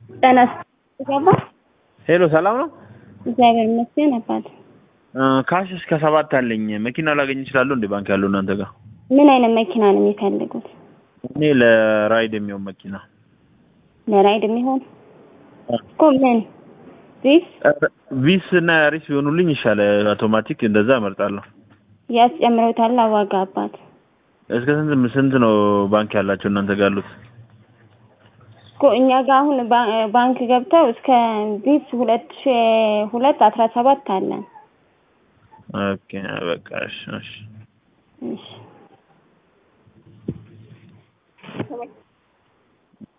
ጤና ገባ ሄሎ ሰላም ነው? እግዚአብሔር ይመስገን አባት። ካሽ እስከ ሰባት አለኝ። መኪና ላገኝ እችላለሁ እንዴ ባንክ ያለው እናንተ ጋር? ምን አይነት መኪና ነው የሚፈልጉት? እኔ ለራይድ የሚሆን መኪና ለራይድ የሚሆን እኮ ምን ዚስ ቪስ እና ያሪስ ቢሆኑልኝ ይሻላል። አውቶማቲክ እንደዛ እመርጣለሁ። ያስጨምረውታል ዋጋ አባት። እስከ ስንት ስንት ነው ባንክ ያላቸው እናንተ ጋር ያሉት? እኮ እኛ ጋር አሁን ባ- ባንክ ገብተው እስከ ዚስ ሁለት ሺ ሁለት አስራ ሰባት አለን። ኦኬ በቃ እሺ እሺ እሺ